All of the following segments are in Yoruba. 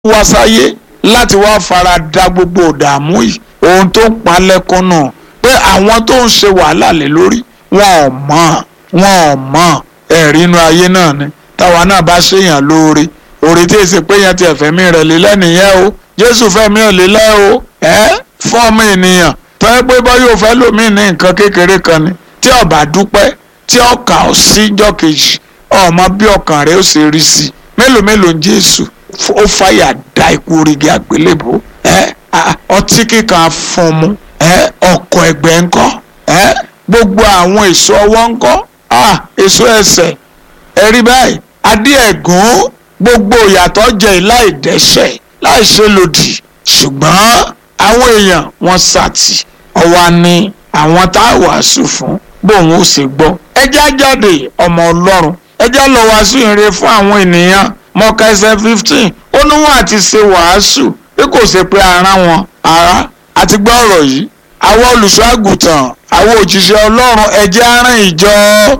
wá sáyé láti wá fara da gbogbo ìdààmú yìí ohun tó ń pa lẹ́kún náà pé àwọn tó ń ṣe wàhálà lé lórí wọn ò mọ̀ wọn ò mọ̀ ẹ̀rí inú ayé náà ni táwa náà bá ṣèyàn lóore òrè tí èsì pé yẹn ti ẹ̀fẹ̀mí rẹ̀ lélẹ̀ nìyẹn o jésù fẹ́mi ò lélẹ̀ o ẹ́ fún ọmọ ènìyàn tó yẹ pé bọ́ yóò fẹ́ lòmíì ní nǹkan kékeré kan ni tí ó bá dúpẹ́ tí ọkà ó sí jọ́ kejì ọmọ bí ọkàn rẹ̀ ó ṣe rí sí i mélòó mélòó ń jésù ó fàyà da ikú orígi àgbélébò ẹ ọtí kíkan fún mu ẹ ọkọ ẹgbẹ́ ńkọ́ ẹ gbogbo àwọn èso ọwọ́ ńkọ́ èso ẹsẹ̀ ẹ̀rí báyìí adé ẹ̀gún gbogbo ìyàtọ̀ jẹ́ láì dẹ́ṣẹ̀ láì ṣe lòdì ṣùgbọ́n àwọn èèyàn wọn sàtì ọwọ́ ni àwọn tá a wàásù fún bóun ó ṣe gbọ́ ẹjá jáde ọmọ ọlọ́run ẹjá lọ wàásù ìrere fún àwọn ènìyàn mọ́ká ẹsẹ̀ fifteen ó ní wọn àti ṣe wàásù bí kò ṣe pé ara wọn ara àti gbọ́ ọ̀rọ̀ yìí àwọn olùṣọ́ àgùntàn àwọn òjíṣẹ́ ọlọ́run ẹjẹ́ aràn ìjọ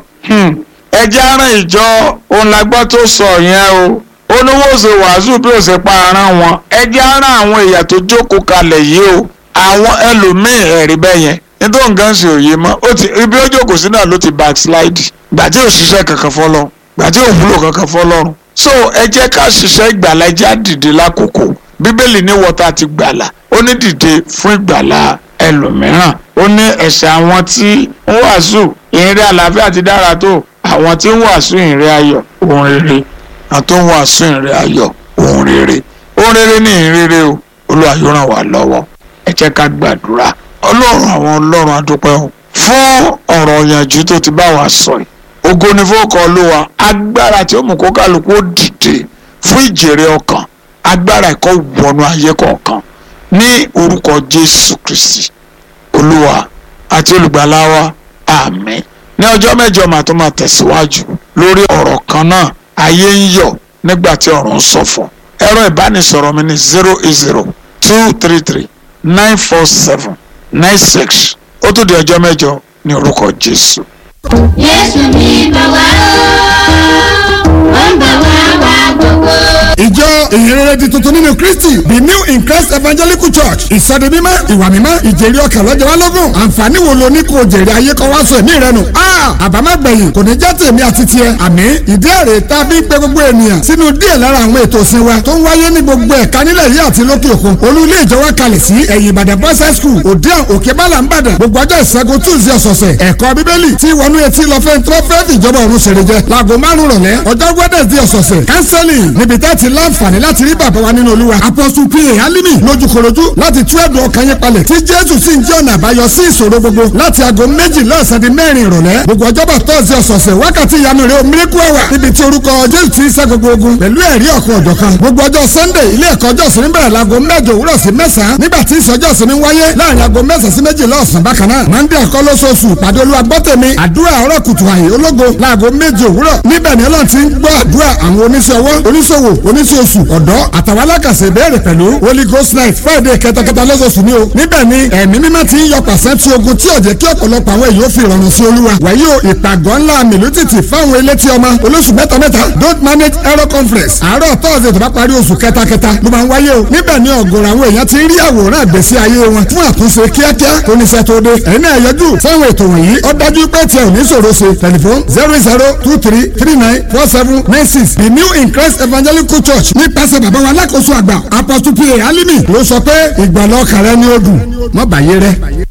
ẹjẹ́ aràn ìjọ òun la gbọ́ tó sọ yẹn o ó ní wọ́n ṣe wàásù bí ó ṣe pa ara wọn ẹjẹ́ aràn àwọn èèyàn tó jókòó kalẹ̀ yìí o àwọn ẹlòmíín ẹ̀rí bẹ́ẹ̀ yẹn nítorí nǹkan ṣe òye mọ́ ibi ó jókòó sí náà ló ti backslide gbà tí ò ṣiṣẹ́ kankan fọlọ́run gbà tí ò wúlò kankan fọlọ́run so ẹ jẹ́ ká ṣiṣẹ́ ìgbàlá ẹ jẹ́ á dìde lákòókò bíbélì ní wọ́tá ti gbàlà ó ní dìde fún ìgbàlá ẹlòmíràn ó ní ẹ̀ṣẹ̀ àwọn tí ń wàásù ìrìn àlàáfíà ti dára tó àwọn tí ń wàásù ìrìn ayọ̀ ohun rere àwọn tó ń wàásù ìrìn ayọ̀ ohun rere ohun rere ní ìrìn rere o Olúwa yóò ràn wá lọ́wọ́ ẹ jẹ́ ká gbàdúrà ọlọ́run àwọn ọlọ́run adúpẹ́ o fún ọ̀rọ̀ ìyànjú tó ti bá wa sọ yìí ògo ni fún ọkọ̀ olúwa agbára tí ó mú kó kálukú ó dìde fún ìjèrè ọkàn agbára ẹ̀kọ́ wọnú ayé kọ̀ọ̀kan ní orúkọ jésù kristi olúwa àti olùgbàlà wa àmín ní ọjọ́ mẹ́jọ màá tó máa tẹ̀síwájú lórí ọ̀rọ̀ kan náà ayé ń yọ̀ nígbà tí ọ̀run ń ṣọ̀fọ̀ ẹ̀rọ ìbánisọ̀rọ̀ mi ní zero eight zero two three three nine four seven nine six ó tún di ọjọ́ mẹ́jọ ní orúkọ jésù. Jésù ní bá wá ó ń bá wá wá gbogbo. ìjọ ìhìnrere di tuntun nínú kristi the new in christ evangelical church ìsọdi mímọ́ ìwà mímọ́ ìjèrè ọkàn lọ́jọ́ wa lógún àǹfààní wo lo ní kò jèrè ayé kan wá sọ ẹ̀mí rẹ nù. àbámẹ́gbẹ̀yìn kò ní jẹ́ tèmi àti tiẹ̀ àmì ìdí èrè tá a fi ń pe gbogbo ènìyàn sínú díẹ̀ lára àwọn ètò ìsìn wa tó ń wáyé ní gbogbo ẹ̀ka nílẹ̀ yìí àti lókè òkun olú ilé ìjọ wa kalẹ̀ sí ẹ̀yìn ìbàdàn boys high school òdiàn òkè bálà ń bàdàn gbogbo ọjọ́ ìṣẹ́gun tuesday ọ̀sọ̀ọ̀sẹ̀ ẹ̀kọ́ bíbélì tí wọnú etí lọ fẹ́ tó fẹ́ fìjọba ọ̀run ṣèrè jẹ láago márùn rọ̀lẹ́ ọjọ́ wednesday ọ̀sọ̀ọ̀sẹ̀ counseling níbi tẹ́ ti láǹfààní láti rí bàbá wa nínú olúwa apostle pa alimi lójúkorojú láti tú ẹ̀dùn ọkàn yín palẹ̀ tí jésù sì ń jẹ́ ọ̀nà àbáyọ sí ìṣòro gbogbo láti aago méjì lọ́sàn di mẹ́rin ìrọ̀lẹ́ gbogbo ọjọ́bọ̀ tọ́sí ọ̀sọ̀ọ̀sẹ̀ wákàtí ìyanu rẹ̀ miracle hour níbi tí orúkọ jésù ti ń ṣẹ́ gbogbo ogun pẹ̀lú ẹ̀rí ọ̀kan ọ̀jọ̀kan gbogbo ọjọ́ sunday ilé ẹ̀kọ́ ọjọ́ sinmi bẹ̀rẹ̀ láago mẹ́jọ òwúrọ̀ sí mẹ́sàn-án nígbà tí ìsọjọ́ sinmi wáyé láàrin aago mẹ́sàn-án sí méjì lọ́sàn bákan náà monday ẹ̀kọ́ lóṣooṣù pàdé olúwa gbọ́tẹ̀mí àdúrà ọ̀rọ̀ kùtù àyè ológo láago méje òwúrọ̀ níbẹ̀ ni ọlọ́run ti ń gbọ́ àdúrà àwọn oníṣẹ́ ọwọ́ oníṣòwò oníṣòṣù ọ̀dọ́ àtàwọn alákàṣe ìbéèrè pẹ̀lú holy ghost night friday kẹtàkẹtà lọ́sọ̀ọ̀sù ni o níbẹ̀ ni ẹ̀mí mímọ́ ti ń yọ pàṣẹ tí ogun tí ò jẹ́ kí ọ̀pọ̀lọpọ̀ àwọn èèyàn fi ìrọ̀rùn sí olúwa wàyí o ìpàgọ́ ńlá mìlútìtì fáwọn elétí ọmọ olóṣù mẹ́ta mẹ́ta don't manage error conference àárọ̀ tọ́sídẹ̀ẹ́ tó bá parí oṣù kẹtàkẹtà ló máa ń wáyé o níbẹ̀ ni ọ̀gọ̀rọ̀ àwọn èèyàn ti ń rí àwòrán àgbèsí ayé wọn fún àtúnṣe kíákíá kó ní sẹ́tò dé ẹ̀yin náà yọjú sáwọn ètò wọ̀nyí ó dájú pé tiẹ̀ ò ní ṣòro ṣe tẹlifon zero zero two three three nine four seven nine six the new in christ evangelical church nípasẹ̀ bàbá wa alákòóso àgbà apostle pa alimi ló sọ pé ìgbàlọ́ kàrẹ́ ni ó dùn mọ́ bàyé rẹ.